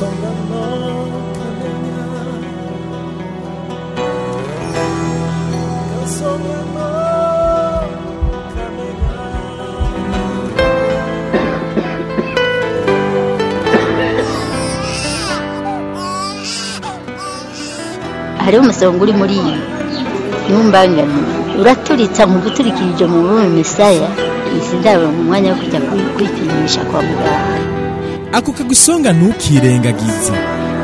hariho umusonga uri muri iyi ntumbangane uraturitsa mu guturikirije mu bume misaya izi ndabo mu mwanya wo kujya kwi- kwipimisha kwa muganga ako kagusonga ntukirengagize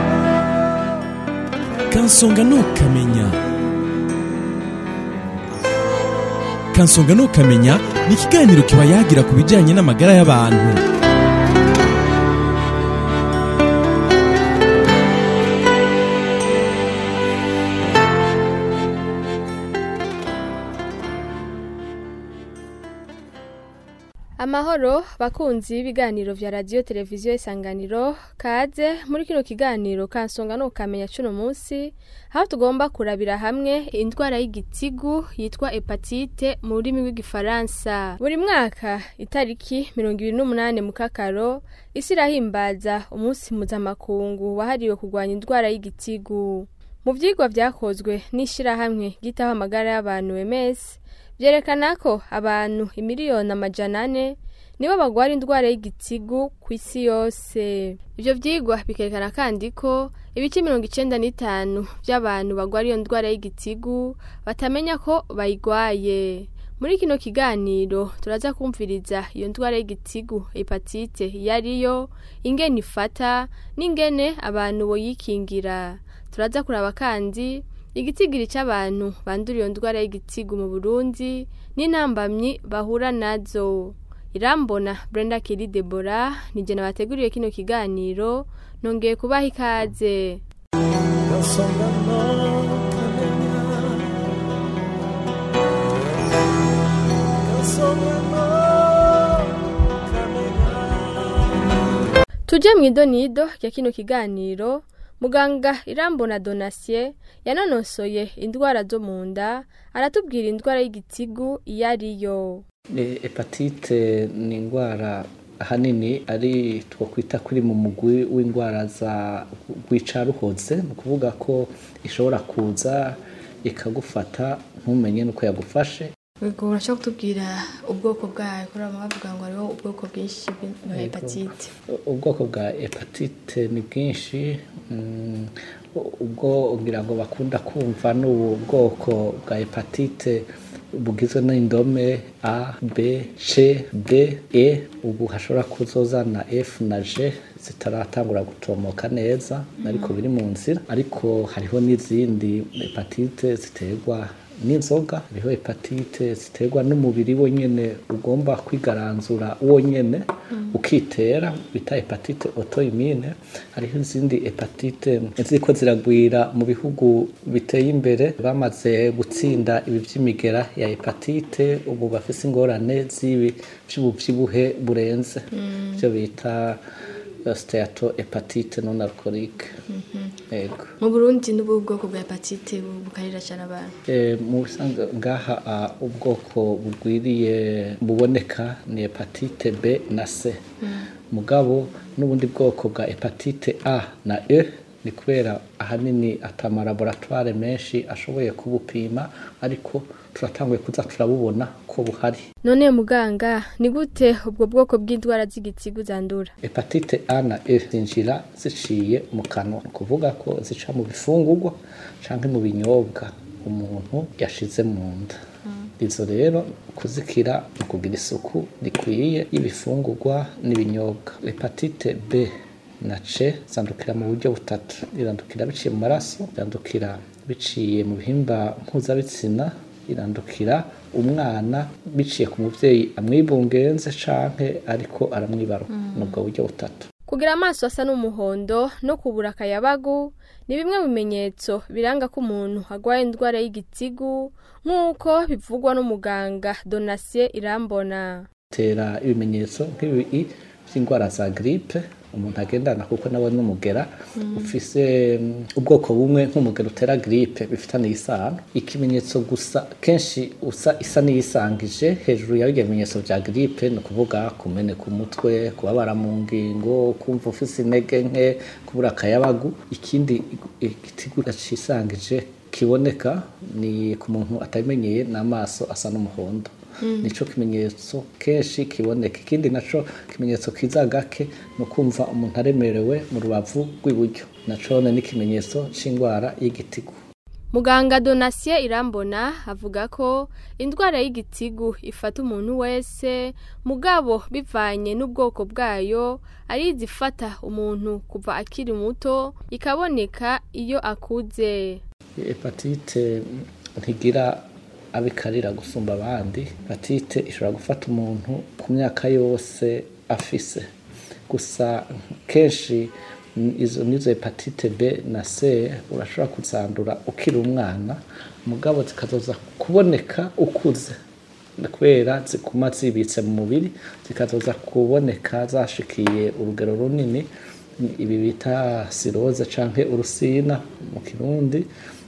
kansonga ntukamenya kansonga ntukamenya ni ikiganiro kiba yagira ku bijyanye n'amagara y'abantu amahoro bakunzi b'ibiganiro vya radiyo televiziyo isanganiro kaze muri kino kiganiro kansonga nukamenya cuno munsi aho tugomba kurabira hamwe indwara y'igitigu yitwa hepatite mu rurimi rw'igifaransa buri mwaka itariki mirongo ibiri n'umunani mu kakaro isi irahimbaza umunsi mpuzamakungu wahariwe kurwanya indwara y'igitigu mu vyigwa vyakozwe n'ishirahamwe ryitaho amagara y'abantu ms vyerekana ko abantu imiliyoni amajana ane nibo bagwara indwara y'igitigu ku isi yose ivyo vyigwa bikerekana kandi ko ibice mirongo icenda n'itanu vy'abantu bagwara iyo ndwara y'igitigu batamenya ko bayigwaye muri kino kiganiro turaza kumviriza iyo ndwara y'igitigu hepatite iyo ariyo ingene ifata n'ingene abantu boyikingira turaza kuraba kandi igitigiri c'abantu bandura iyo ndwara y'igitigu mu burundi n'intambamyi bahura nazo irambona brenda kiri debora nije nabateguriye kino kiganiro nongeye kubaha ikaze tuje mu idonido rya kino kiganiro muganga irambona donasiye yanonosoye indwara zo mu nda aratubwira indwara y'igitigu iyo ariyo Eh, hepatite ni indwara ahanini ari twakwita kuri mu mugwi w'indwara za rwicaruhoze ni ukuvuga ko ishobora kuza ikagufata ntumenye n'uko yagufashe ubwo urashobora kutubwira ubwoko bwayo kubera bavuga ngo hariho ubwoko bwinshi bwa hepatite ubwoko bwa hepatite ni bwinshi mm, ubwo ngira ngo bakunda kumva ni ubu bwoko bwa hepatite bugizwe n'indome a b c d e ubu hashobora kuzozana f na g zitaratangura gutomoka neza ariko biri mu nzira ariko hariho n'izindi hepatite ziterwa n'inzoga hariho hepatite ziterwa n'umubiri wonyene ugomba kwigaranzura wonyene ukitera bita hepatite autoimmune hariho izindi hepatite ziriko ziragwira mu bihugu biteye imbere bamaze gutsinda ibi vy'imigera ya hepatite ubu bafise ingorane z'ibi vy'ubuvyibuhe burenze ivyo bita steato hepatite non alcoolique yego mu burundi n'ubu bwoko bwa hepatite bukarira cyane abantu Eh, mu bisanzwe ngaha ah, ubwoko bugwiriye buboneka ni hepatite b na c mugabo n'ubundi bwoko bwa hepatite a na e ni kubera ahanini atamalaboratware menshi ashoboye kubupima ariko turatanguye kuza turabubona ko buhari none muganga ni gute ubwo bwoko bw'indwara z'igitigu zandura hepatite a na e zinjira ziciye mu kanwa ni ukuvuga ko zica mu bifungurwa cyangwa mu binyobwa umuntu yashize mu nda izo rero kuzikira ni ukugira isuku rikwiye y'ibifungurwa n'ibinyobwa hepatite b na c zandukira mu buryo butatu irandukira biciye mu maraso irandukira biciye mu bihimba mpuzabitsina irandukira umwana biciye ku muvyeyi amwibungenze canke ariko aramwibaruka ni ubwo buryo butatu kugira amaso asa n'umuhondo no kubura akayabagu ni bimwe mu bimenyetso biranga ko umuntu agwaye indwara y'igitigu nk'uko bivugwa n'umuganga donasiye irambona tera ibimenyetso nk'ibi by'indwara za gripe umuntu agendana kuko nawe n'umugera ufise mm, ubwoko bumwe nk'umugera utera gripe bifitaniye isano ikimenyetso gusa kenshi usa isa n'iyisangije hejuru ya bijya bimenyetso vya gripe ni ukuvuga kumeneka umutwe kubabara mu ngingo kumva ufise intege nke kubura akayabagu ikindi igitigu cisangije kiboneka ni ku muntu atabimenyeye n'amaso asa n'umuhondo nico kimenyetso kenshi kiboneka ikindi naco kimenyetso kiza gake ni ukumva umuntu aremerewe mu rubavu rw'iburyo nacone ni ikimenyetso c'indwara y'igitigu muganga donasiye irambona avuga ko indwara y'igitigu ifata umuntu wese mugabo bivanye n'ubwoko bwayo ari izifata umuntu kuva akiri muto ikaboneka iyo akuze hepatite ntigira abikarira gusumba abandi hepatite ishobora gufata umuntu ku myaka yose afise gusa kenshi mm, izo nizo hepatite b na c urashobora kuzandura ukiri umwana mugabo zikazoza kuboneka ukuze kubera ziguma zibitse mu mubiri zikazoza kuboneka zashikiye urugero runini ibi bita siroze canke urusina mu kirundi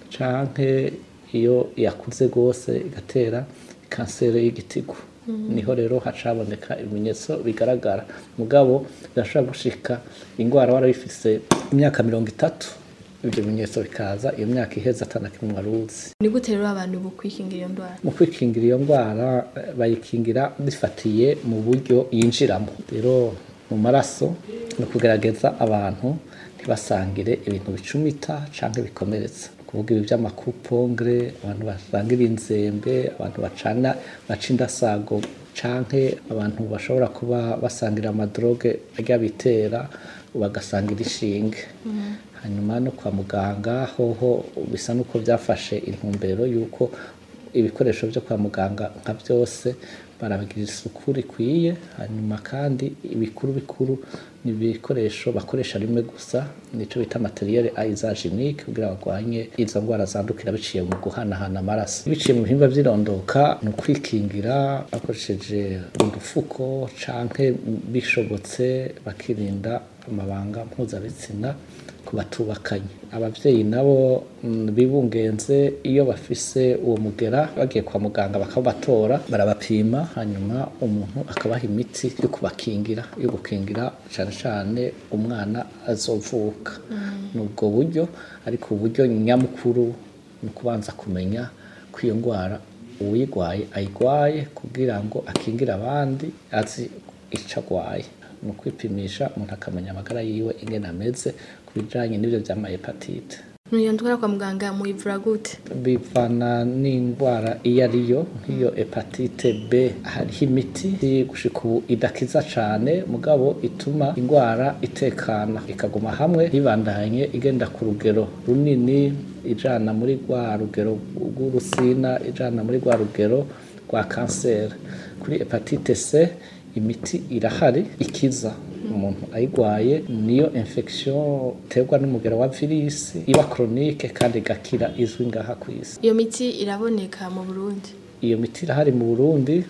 canke iyo yakuze rwose igatera kanseri y'igitigu niho rero hacaboneka ibimenyetso bigaragara mugabo birashobora gushika indwara warabifise imyaka mirongo itatu ibyo bimenyetso bikaza iyo myaka iheze atanakimwe wari uzi ni gute rero abantu bukwikingira iyo ndwara mu kwikingira iyo ndwara eh, bayikingira bifatiye mu buryo yinjiramo rero mu maraso ni ukugerageza abantu ntibasangire ibintu bicumita cyangwa bikomeretsa kuvuga ibi by'amakupongre abantu basangira inzembe abantu bacana baca indasago canke abantu bashobora kuba basangira amadroge ajya bitera bagasangira ishinge hanyuma no kwa muganga hoho bisa n'uko byafashe intumbero y'uko ibikoresho byo kwa muganga nka byose barabigira isuku rikwiye hanyuma kandi ibikuru bikuru ni ibikoresho bakoresha rimwe gusa nico bita materiel aizaginique kugira barwanye izo ndwara zandukira biciye mu guhanahana amaraso biciye mu bihimba by'irondoka ni ukwikingira bakoresheje udufuko canke bishobotse bakirinda amabanga mpuzabitsina ku batubakanye abavyeyi nabo mm, bibungenze iyo bafise uwo mugera bagiye kwa muganga bakabatora barabapima hanyuma umuntu akabaha imiti yo kubakingira yo gukingira cane cane umwana azovuka ni ubwo buryo ariko uburyo nyamukuru ni ukubanza kumenya ko iyo ndwara uwuyigwaye ayigwaye kugira ngo akingire abandi azi ico agwaye ni ukwipimisha umuntu akamenya amagara yiwe ingene ameze ku bijanye n'ivyo vy'amahepatite iyo ndwara kwa muganga muyivura gute bivana n'indwara iyo ariyo nk'iyo hepatite b hariho imiti gushika ubu idakiza cane mugabo ituma indwara itekana ikaguma hamwe ntibandanye igenda ku rugero runini ijana muri rwa rugero rw'urusina ijana muri rwa rugero rwa kanseri kuri hepatite c imiti irahari ikiza umuntu ayigwaye niyo infection terwa n'umugera wa virisi iba chronique kandi igakira izwi ngaha ku isi iyo miti iraboneka mu burundi iyo miti irahari mu burundi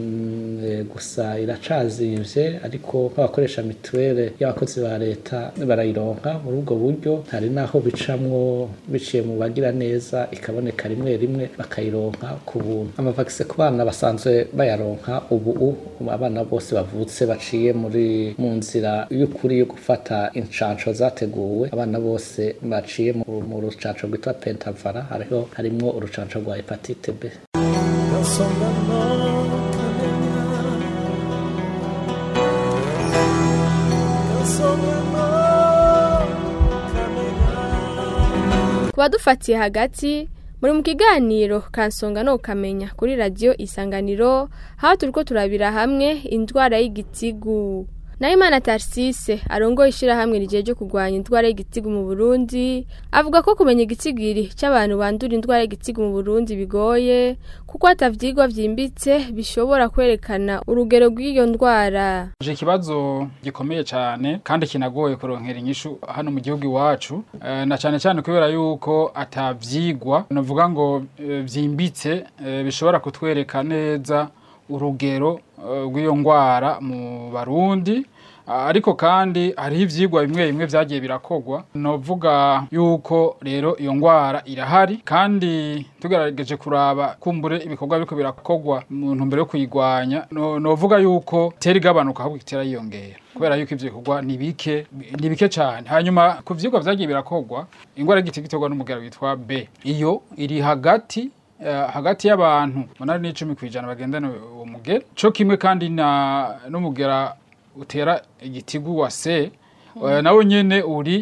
mm, eh, gusa iracazimvye ariko nk'abakoresha mituwele y'abakozi ba leta barayironka muri ubwo buryo hari n'aho bicamwo biciye mu bagira neza ikaboneka rimwe rimwe bakayironka ku buntu amavakisi ku bana basanzwe bayaronka ubu u- abana bose bavutse baciye muri mu nzira y'ukuri yo gufata incanco zateguwe abana bose baciye mu, mu rucanco rwitwa pentavara hariho harimwo urucanco rwa hepatite b ku badufatiye hagati muri mu kiganiro kansonga no ukamenya kuri radiyo isanganiro aho turi ko turabira hamwe indwara y'igitigu Nahimana Tarsise arongoye ishyirahamwe rigiye ryo kurwanya indwara y'igitigu mu Burundi avuga ko kumenya igitigiri cy'abantu bandura indwara y'igitigu mu Burundi bigoye kuko hatavyigwa vyimbitse bishobora kwerekana urugero rw'iyo ndwara Je ikibazo gikomeye cyane kandi kinagoye kuronkera inyishu hano mu gihugu iwacu Eh, na cyane cyane kubera yuko atavyigwa novuga ngo eh, vyimbitse eh, bishobora kutwereka neza urugero eh, rw'iyo ndwara mu barundi Ah, ariko kandi hariho ivyigwa bimwe bimwe vyagiye birakogwa novuga yuko rero iyo ngwara irahari kandi tugerageje kuraba kumbure ibikorwa biriko birakogwa mu ntumbero yo kuyigwanya no- novuga yuko itera igabanuka ahubwo itera yiyongera kubera yuko ivyo bikorwa ni bike ni bike cane hanyuma ku vyigwa vyagiye birakogwa ingwara y'igiti giterwa n'umugera witwa B iyo iri hagati eh, hagati y'abantu umunani n'icumi kw'ijana bagendana uwo mugera co kimwe kandi na n'umugera utera igitigu wa C eh, nawo nyene uri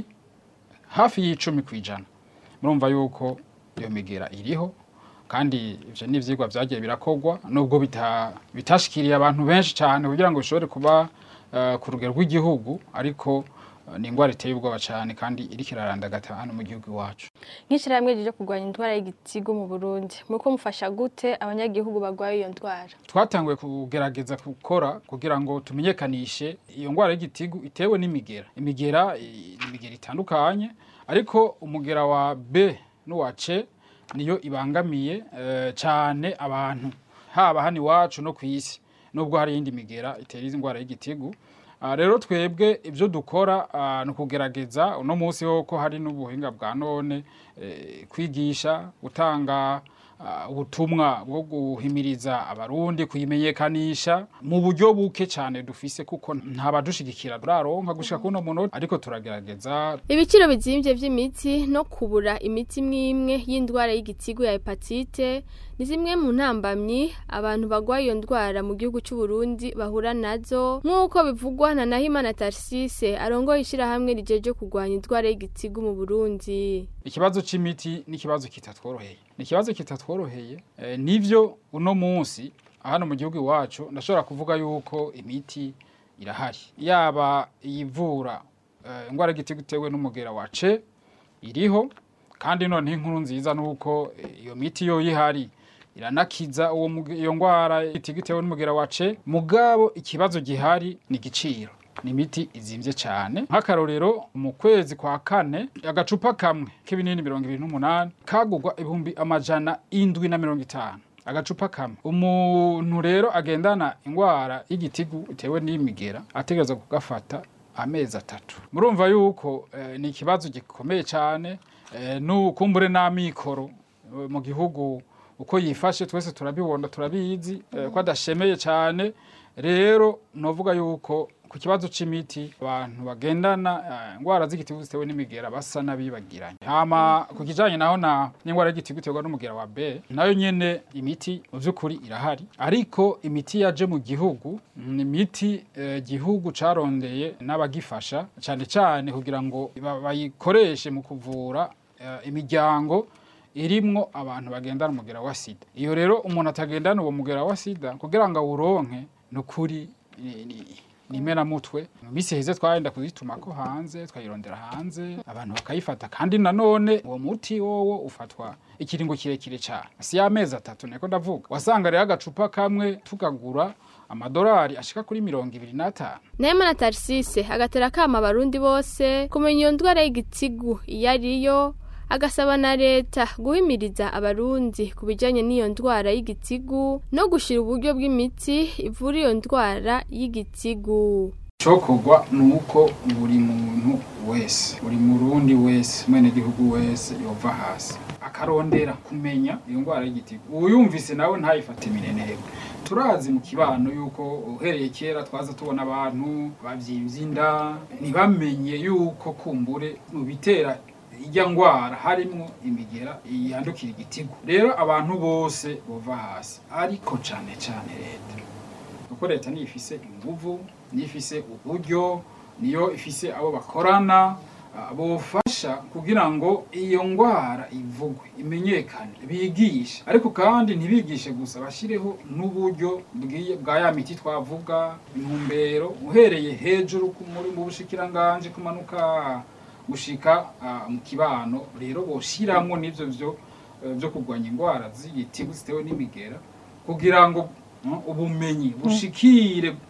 hafi y'icumi kw'ijana murumva yuko iyo migera iriho kandi ivyo ni ivyigwa vyagiye birakogwa nubwo bita, bitashikiriye abantu benshi cyane kugira ngo bishobore kuba eh, ku rugero rw'igihugu ariko eh, ni ingwara iteye ubwoba cyane kandi iriko irarandagata hano mu gihugu iwacu nk'ishyirahamwe rije kurwanya indwara y'igitigu mu burundi muriko mufasha gute abanyagihugu barwaye iyo ndwara twatanguye kugerageza gukora kugira ngo tumenyekanishe iyo ngwara y'igitigu itewe n'imigera imigera i- ni imigera itandukanye ariko umugera wa B n'uwa C niyo ibangamiye eh, cyane abantu haba hano iwacu no ku isi nubwo hari iyindi migera itera izi ndwara y'igitigu Ah, rero twebwe ibyo dukora ah, ni ukugerageza uno munsi ho ko hari n'ubuhinga bwa none eh, kwigisha gutanga ah, ubutumwa bwo guhimiriza abarundi kuyimenyekanisha mu buryo buke cyane dufise kuko nta badushigikira turaronka gushika kuno munota ariko turagerageza ibiciro bizimvye vy'imiti no kubura imiti imwe y'indwara y'igitigu ya hepatite ni zimwe mu ntambamyi abantu barwaye iyo ndwara mu gihugu c'u Burundi bahura nazo nk'uko bivugwa na Nahimana Tarsise arongoye ishirahamwe rijeje kurwanya indwara y'igitigu mu Burundi ikibazo c'imiti ni ikibazo kitatworoheye ni ikibazo kitatworoheye eh, nivyo uno munsi hano mu gihugu iwacu ndashobora kuvuga yuko imiti irahari yaba iyivura eh, ingwara y'igitigu itewe n'umugera wa C iriho kandi none inkuru nziza nuko eh, iyo miti yo ihari iranakiza uwo muge- iyo ngwara y'igitigu itewe n'umugera wa C mugabo ikibazo gihari ni igiciro ni imiti izimvye cyane nk'akarorero mu kwezi kwa kane agacupa kamwe k'ibinini mirongo ibiri n'umunani kagurwa ibihumbi amajana indwi na mirongo itanu agacupa kamwe umuntu rero agendana ingwara y'igitigu itewe n'imigera ategereza kugafata amezi atatu murumva yuko eh, ni ikibazo gikomeye cyane eh, n'ukumbure n'amikoro eh, mu gihugu uko yifashe twese turabibona turabizi eh, ko adashemeye cyane rero novuga yuko ku kibazo c'imiti abantu bagendana eh, ingwara z'igitigu zitewe n'imigera basa n'abibagiranye hama ku kijanye naho na n'ingwara y'igitigu iterwa n'umugera wa B nayo nyene imiti mu vy'ukuri irahari ariko imiti yaje mu gihugu ni imiti eh, gihugu carondeye n'abagifasha cane cane kugira ngo ba- bayikoreshe mu kuvura eh, imiryango irimwo abantu bagendana umugera wa sida iyo rero umuntu atagendana uwo mugera wa sida kugira ngo awuronke ni ukuri ni- ni- ni imenamutwe mu minsi heze twagenda kuzitumako hanze twayirondera hanze abantu bakayifata kandi nanone uwo muti wowo ufatwa ikiringo kirekire cyane si y'amezi atatu niko ndavuga wasanga rero agacupa kamwe tukagura amadolari ashika kuri mirongo ibiri n'atanu Nahimana Tarsise agatera kama abarundi bose kumenya iyo ndwara y'igitigu iyo ariyo agasaba na leta guhimiriza abarundi ku bijanye n'iyo ndwara y'igitigu no gushira uburyo bw'imiti ivura iyo ndwara y'igitigu cokorwa ni uko buri muntu wese buri murundi wese mwenegihugu wese yova hasi akarondera kumenya iyo ndwara y'igitigu uyumvise nawe ntayifate minenebwe turazi mu kibano yuko uhereye kera twaza tubona abantu bavyimvye inda ntibamenye yuko kumbure mu bitera irya ngwara harimwo imigera yandukira igitigu rero abantu bose bova hasi ariko cane cane leta kuko leta niyo ifise inguvu niyo ifise uburyo niyo ifise abo bakorana ah, bofasha kugira ngo iyo ngwara ivugwe imenyekane bigishe ariko kandi ntibigishe gusa bashireho n'uburyo bwiye- bwa ya miti twavuga intumbero uhereye hejuru ku muri mu bushikiranganje kumanuka gushika ah, mu kibano rero boshiramwo n'ivyo vyo eh, vyo kurwanya ingwara z'igitigu zitewe n'imigera kugira ngo mm, ubumenyi bushikire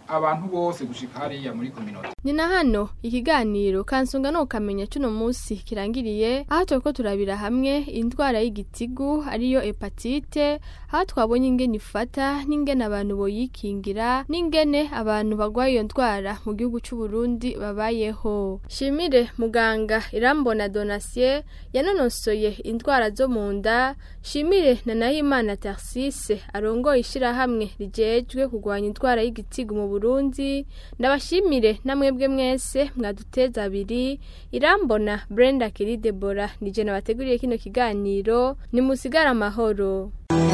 abantu bose gushika hariya muri community ni na hano ikiganiro kansunga no kamenya cuno munsi kirangiriye aho turiko turabira hamwe indwara y'igitigu ariyo hepatite aho twabonye ingene ifata n'ingene abantu boyikingira n'ingene abantu bagwaye iyo ndwara mu gihugu c'u Burundi babayeho shimire muganga irambona donasiye yanonosoye indwara zo mu nda shimire na nahimana tarsise arongoye ishirahamwe rijejwe kurwanya indwara y'igitigu mu Burundi ndabashimire namwebwe mwese mwaduteza abiri irambona Brenda Kiri Debora nije nabateguriye kino kiganiro ni musigara amahoro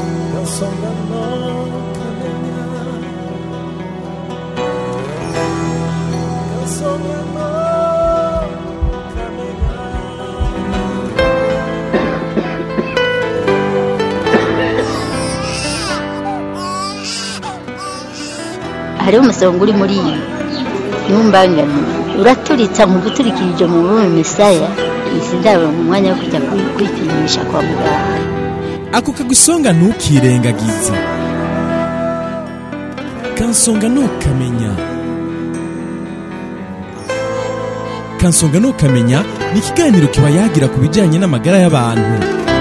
hariho umusonga uri muri iyi ntumbangane uraturitsa mu guturikirije mu rurimi misaya izi ndabo mu mwanya wo kujya kwi- kwipimisha kwa muganga ako kagusonga ntukirengagize kansonga ntukamenya kansonga ntukamenya ni ikiganiro kiba yagira ku bijyanye n'amagara y'abantu